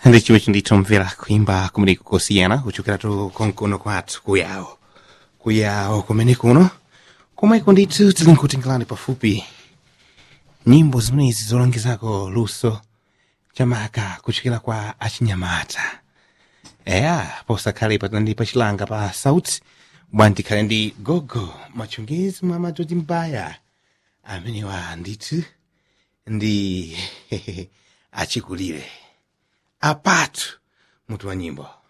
ndichiwe chinditomvera kuimba kumeneko kosiyana kuchokeratu konkuno kwathu kuyawo kuyawo kumene kuno komweko ndithu tili nkutengerani pafupi nyimbo zimenezi zolongezako luso chamaka kuchokera kwa achinyamata eya posakhale patandi pachilanga pa sauti bwandikhale ndi gogo machongezi mwa madzozi mbaya amenewa ndithu ndi achikulire apatu mutu wa nyimbo